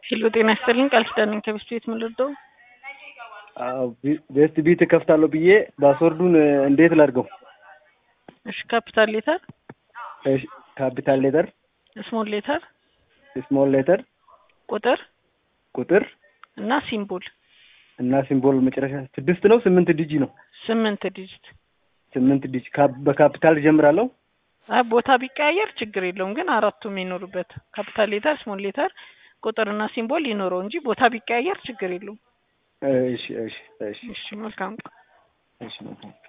ሄሎ ጤና ይስጥልኝ ቃል ኪዳን ነኝ ከቤስት ቤት ምን ልርዳው? ቤስት ቢት እከፍታለሁ ብዬ ፓስወርዱን እንዴት ላድርገው? እሺ ካፒታል ሌተር፣ እሺ ካፒታል ሌተር፣ ስሞል ሌተር፣ ስሞል ሌተር፣ ቁጥር ቁጥር እና ሲምቦል እና ሲምቦል መጨረሻ ስድስት ነው ስምንት ዲጂ ነው? ስምንት ዲጂት። ስምንት ዲጂ በካፒታል ጀምራለሁ። አይ ቦታ ቢቀያየር ችግር የለውም ግን አራቱም ይኖሩበት ካፒታል ሌተር፣ ስሞል ሌተር፣ ቁጥርና ሲምቦል ይኖረው እንጂ ቦታ ቢቀያየር ችግር የለውም። እሺ እሺ እሺ እሺ መልካም እሺ